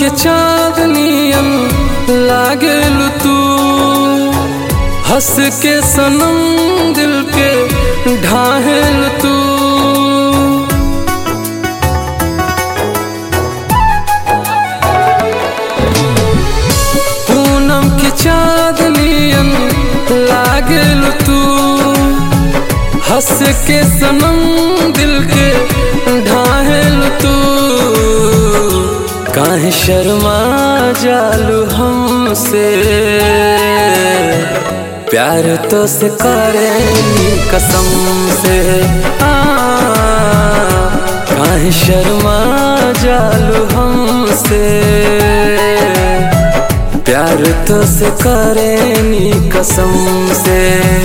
के चांदनियन लागेल तू हंस के सनम दिल के ढाहेल तू पूनम के चांदनियन लागेल तू हंस के सनम दिल के ढाहेल तू काहे शर्मा जालू हमसे प्यार तो से करेनी कसम से आ, काहे शर्मा जालू हमसे प्यार तो से करेनी कसम से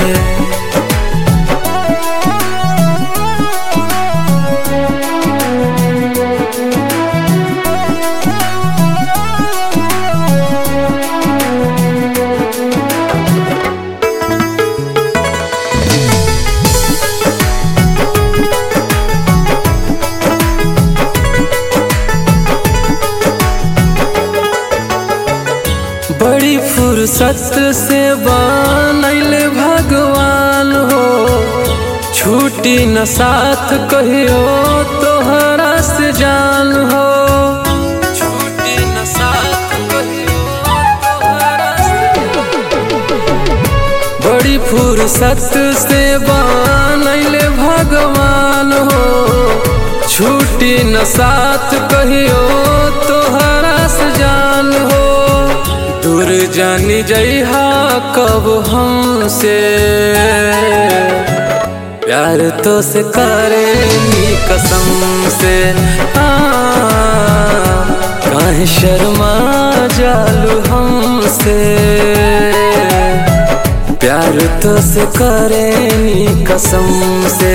बड़ी फुर्सत से बनैल भगवान हो छूटी न साथ कहियो तोहरा से जान हो छूटी न साथ कहियो तोहरा से बड़ी फुर्सत से बनैल भगवान हो छूटी न साथ कहियो तोहरा से जान हो दूर जानी जइहा कब हमसे प्यार तो से करेनी कसम से आ, काहे शर्मा जालू हमसे प्यार तो से करेनी कसम से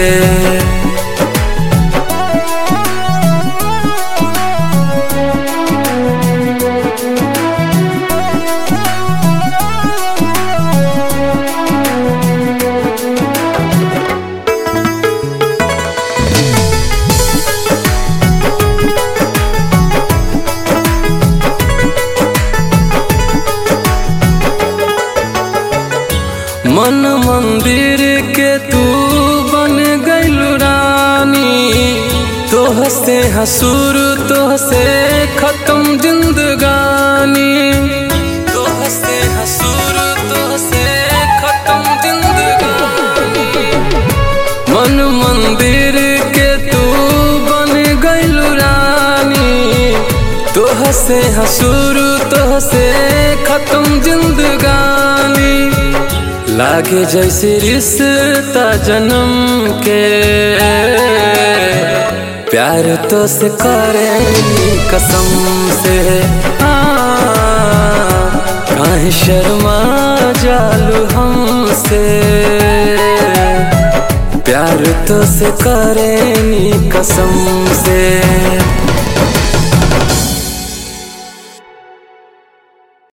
मन मंदिर के तू बन गइलू रानी तोह से हसूर तोह से खत्म जिंदगानी तोह से हसूर तोह से खत्म जिंदगानी मन मंदिर के तू बन गइलू रानी तोह से हसूर तोह से खत्म जिंदगानी लागे जैसे रिश्ता जन्म के प्यार तो से करेनी कसम से आ, काहे शर्मा जालू हमसे प्यार तो से करेनी कसम से